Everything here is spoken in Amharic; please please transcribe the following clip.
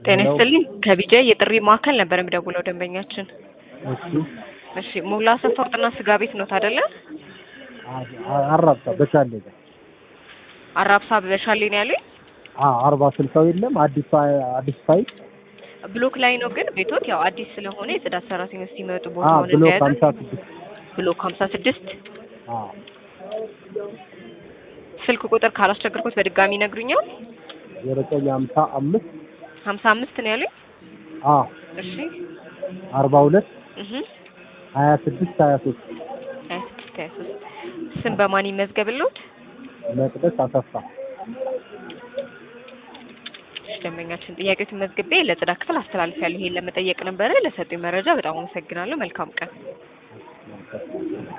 ጤና ሄሎ። ይስጥልኝ ከቢጃ የጥሪ ማዕከል ነበር የሚደውለው ደንበኛችን። እሺ እሺ ሞላ አሰፋ ወርጥና ስጋ ቤት ነው አይደለ? አ- አራብሳ በሻሌ ጋር አራብሳ በሻሌ ነው ያሉኝ። አ- አርባ ስልሳው የለም አዲስ ፋ- አዲስ ፋይል ብሎክ ላይ ነው ግን ቤቶት ያው አዲስ ስለሆነ የጽዳት ሰራተኞች ሲመጡ አ ቦታውን ብሎክ እንደያዘ ሀምሳ ስድስት ብሎክ ሀምሳ ስድስት አ ስልክ ቁጥር ካላስቸገርኩት በድጋሚ ይነግሩኛል። ዘጠኝ ሀምሳ አምስት ሀምሳ አምስት ነው ያሉኝ። አ እሺ አርባ ሁለት እህ ሀያ ስድስት ሀያ ሶስት ሀያ ስድስት ሀያ ሶስት ስም በማን ይመዝገብልዎት? መቅደስ አሰፋ እሺ ደንበኛችን ጥያቄዎችን መዝግቤ ለጽዳት ክፍል አስተላልፊያለሁ። ይሄን ለመጠየቅ ነበረ። ለሰጡኝ መረጃ በጣም አመሰግናለሁ። መልካም ቀን።